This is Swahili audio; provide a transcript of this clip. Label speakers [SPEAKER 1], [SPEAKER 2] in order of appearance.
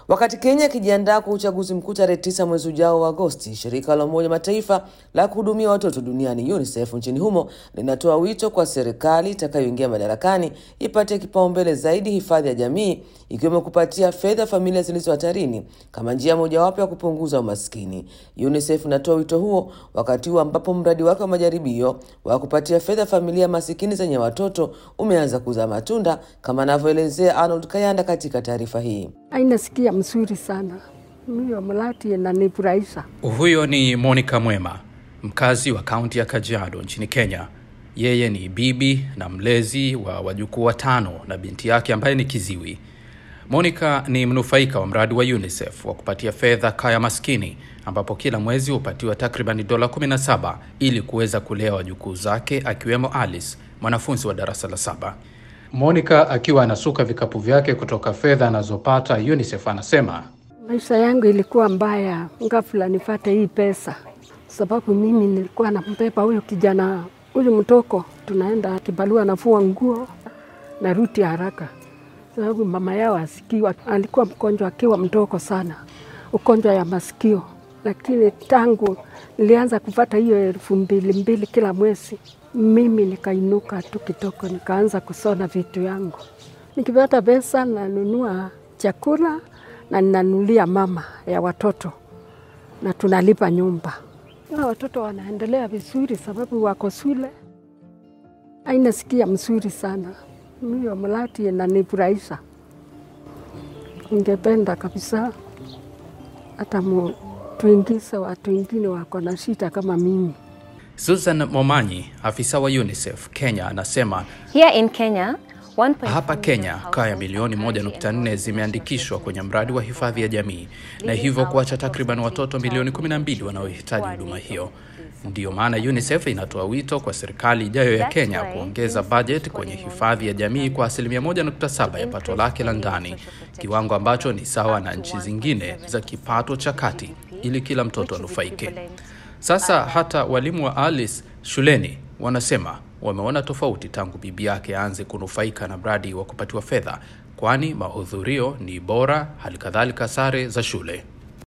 [SPEAKER 1] Wakati Kenya ikijiandaa kwa uchaguzi mkuu tarehe tisa mwezi ujao wa Agosti, shirika la Umoja Mataifa la kuhudumia watoto duniani UNICEF nchini humo linatoa wito kwa serikali itakayoingia madarakani ipate kipaumbele zaidi hifadhi ya jamii, ikiwemo kupatia fedha familia zilizo hatarini kama njia mojawapo ya kupunguza umaskini. UNICEF inatoa wito huo wakati huu ambapo mradi wake wa majaribio wa kupatia fedha familia masikini zenye watoto umeanza kuzaa matunda, kama anavyoelezea Arnold Kayanda katika taarifa hii.
[SPEAKER 2] Ainasikia mzuri sana hiyo mradi inanifurahisha.
[SPEAKER 3] Huyo ni Monica Mwema, mkazi wa kaunti ya Kajiado nchini Kenya. Yeye ni bibi na mlezi wa wajukuu watano na binti yake ambaye ni kiziwi. Monica ni mnufaika wa mradi wa UNICEF wa kupatia fedha kaya maskini, ambapo kila mwezi hupatiwa takribani dola 17 ili kuweza kulea wajukuu zake, akiwemo Alice, mwanafunzi wa darasa la saba. Monica akiwa anasuka vikapu vyake kutoka fedha anazopata UNICEF anasema
[SPEAKER 2] Maisha yangu ilikuwa mbaya, ghafla nipate hii pesa, sababu mimi nilikuwa nambeba huyo kijana huyu mtoko, tunaenda kibarua, nafua nguo, narudi haraka, sababu mama yao asikiwa, alikuwa mgonjwa akiwa mdogo sana, ugonjwa ya masikio. Lakini tangu nilianza kupata hiyo elfu mbili mbili kila mwezi, mimi nikainuka tu kidogo, nikaanza kusona vitu yangu. Nikipata pesa nanunua chakula na ninanulia mama ya watoto na tunalipa nyumba. Na watoto wanaendelea vizuri sababu wako shule. Ainasikia mzuri sana hiyo mradi inanifurahisha. Ningependa kabisa hata mu- tuingize watu wengine wako na shida kama mimi.
[SPEAKER 3] Susan Momanyi, afisa wa UNICEF Kenya, anasema
[SPEAKER 4] Here in Kenya, 1.4
[SPEAKER 3] hapa Kenya
[SPEAKER 4] million
[SPEAKER 3] kaya
[SPEAKER 4] households
[SPEAKER 3] milioni
[SPEAKER 4] are currently
[SPEAKER 3] 1.4
[SPEAKER 4] enrolled
[SPEAKER 3] zimeandikishwa kwenye mradi wa hifadhi ya jamii na hivyo kuacha takriban watoto milioni 12 wanaohitaji huduma hiyo. Ndiyo maana UNICEF inatoa wito kwa serikali ijayo ya Kenya kuongeza bajeti kwenye hifadhi ya jamii kwa asilimia 1.7 ya pato lake la ndani, kiwango ambacho ni sawa na nchi zingine za kipato cha kati, ili kila mtoto anufaike. Sasa hata walimu wa Alice shuleni wanasema wameona tofauti tangu bibi yake aanze kunufaika na mradi wa kupatiwa fedha, kwani mahudhurio ni bora, hali kadhalika sare za shule.